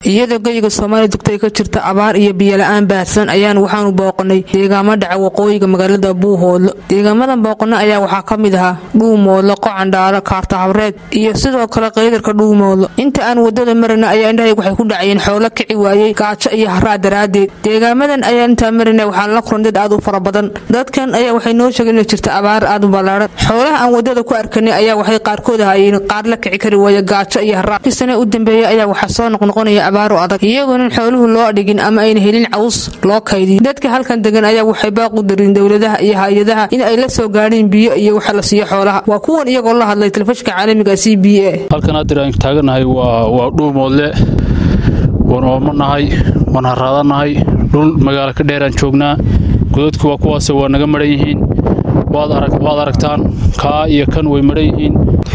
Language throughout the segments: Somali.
iyadoo geyiga soomaaliya dugta ay ka jirta abaar iyo biyola-aan baahsan ayaan waxaanu booqanay deegaamo dhaca waqooyiga magaalada buuhoodlo deegaamadan booqana ayaa waxaa ka mid ahaa dhuumoodlo qocandhaalo kaarta habreed iyo sidoo kale qaydarka dhuumoodlo inta aan wadada marana ayaa indhahayg waxay ku dhacayeen xoolo kici waayey gaajo iyo haraa daraaddeed deegaamadan ayaa intaa marana waxaan la kuran dad aad u fara badan dadkan ayaa waxay noo sheegeen inay jirta abaar aad u ballaaran xoolaha aan wadada ku arkanay ayaa waxay qaarkood ahaayeen qaar la kici kari waaya gaajo iyo haraa kisane u dambeeya ayaa waxaa soo noqnoqonaya abaaro adag iyagoonan xooluhu loo dhigin ama ayna helin caws loo kaydiyo dadka halkan degan ayaa waxay baaq u darin dowladaha iyo hay-adaha in ay la soo gaadhiin biyo iyo waxa la siiyo xoolaha waa kuwan iyagoo la hadlay telefishinka caalamiga c b a halkan haddeer aan taaganahay waa dhuumoodle waan oomanahay waan haraadanahay dhul magaalo ka dheeraan joognaa godadku waa kuwaase waa naga maran yihiin waad aragtaan kaa iyo kan way maran yihiin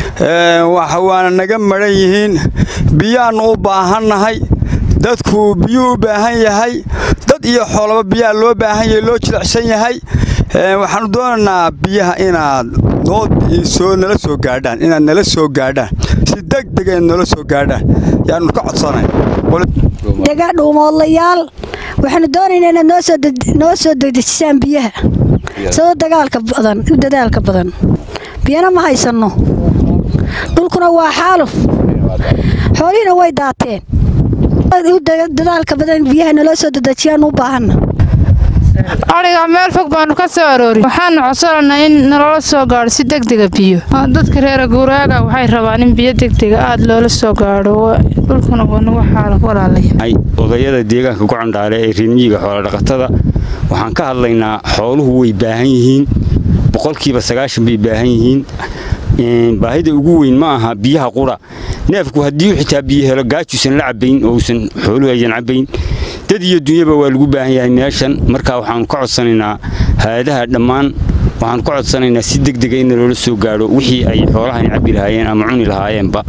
waana naga maran yihiin biyaannu u baahannahay dadku biyuu u baahan yahay dad iyo xoolaba biyaa loo baahan yahay loo jilicsan yahay waxaannu doonaynaa biyaha inaad soo nala soo gaadhaan inaad nala soo gaadhaan si degdega nala soo gaadhaan yaannu ka codsanay dega dhuumoodlayaal waxaanu doonaynaa inaad noo soo degdejisaan biyaha sidoo dagaalka badan u dadaalka badan biyana ma haysanno dhulkuna waa xaaluf xoolihiina way daateen dadaalka badan biyaha naloo soo dedejiyaan u baahanna adhiga meel fog baanu ka soo aroorin waxaanu codsananaa in naloola soo gaadho si degdega biyo dadka reera guuraaga waxay rabaan in biyo degdega aad loola soo gaadho dhulkuna waa nagu xaaluf walaalaya odayada deegaanka gocandhaale ee reermiyiga xoolodhaqatada waxaan ka hadlaynaa xooluhu way baahan yihiin boqolkiiba sagaashan bay baahan yihiin baahida ugu weyn ma aha biyaha qura neefku haddii xitaa biyo helo gaajuusan la cabayn oo uusan xooluhu aysan cabayn dad iyo dunyaba waa lagu baahan yahay meeshan marka waxaanu ka codsanaynaa hay-adaha dhammaan waxaanu ka codsanaynaa si degdega in loola soo gaadho wixii ay xoolahani cabbi lahaayeen ama cuni lahaayeenba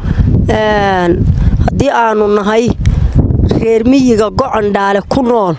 haddii aanu nahay reer miyiga gocandhaale ku nool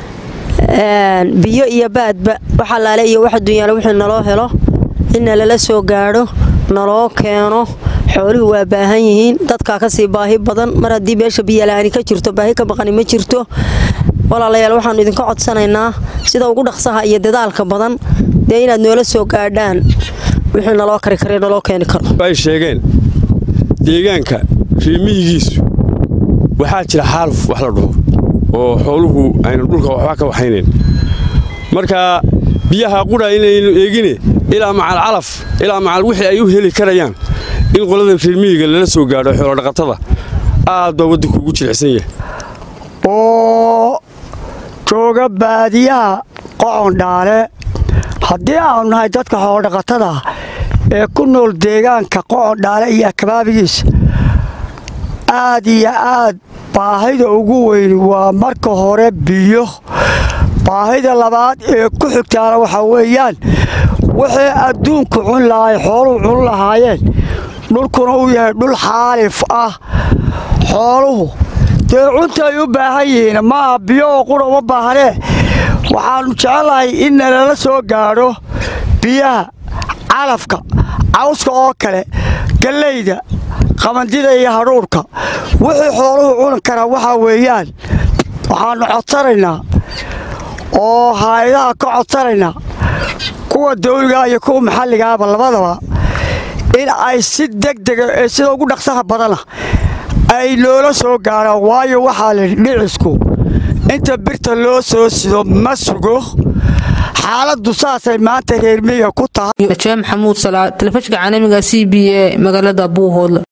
biyo iyo baadba waxalaale iyo wax dunyaale wixii naloo helo inna lala soo gaadho naloo keeno xooluhu waa baahan yihiin dadkaa kasii baahi badan mar haddii meesha biyola'aani ka jirto baahi ka baqani ma jirto walaalayaal waxaannu idinka codsanaynaa sida ugu dhaqsaha iyo dadaalka badan dee inaad noola soo gaadhaan wixii naloo kari kara naloo keeni karo ay sheegeen deegaanka reemiyigiisu waxaa jira xaaluf wax la dhaho oo xooluhu ayna dhulka waxba ka waxaynayn marka biyaha qudha inaynu eegine ilaa macal calaf ilaa macal wixii ay u heli karayaan in qolada reermiyiga lala soo gaadho xoolodhaqatada aad baa waddanku ugu jilicsan yahay oo jooga baadiyaha qocondhaale haddii aanu nahay dadka xoolodhaqatada ee ku nool deegaanka qocondhaale iyo akabaabigiisa aad iyo aad baahida ugu weyn waa marka hore biyo baahida labaad ee ku xigtaana waxaa weeyaan wixii adduunku cun lahay xooluhu cun lahaayeen dhulkuna uu yahay dhul xaalif ah xooluhu dee cuntay u baahan yihiin maaha biyo oo qura uma baahanee waxaannu jecelahay in nalala soo gaadho biyaha calafka cawska oo kale gallayda qamandida iyo hadhuurhka wixii xooluhu cuni karaa waxaa weeyaan waxaannu codsanaynaa oo haayadaha ka codsanaynaa kuwa dawligaa iyo kuwa maxalligaaba labadaba in ay si degdega ee sida ugu dhaqsaha badana ay noola soo gaadhaan waayo waxaa la dhicisku inta birta loo soo sido ma sugo xaaladdu saasay maanta reermiyiga ku tahay najaa maxamuud salaa telefishinka caalamiga c b a magaalada buuhoodle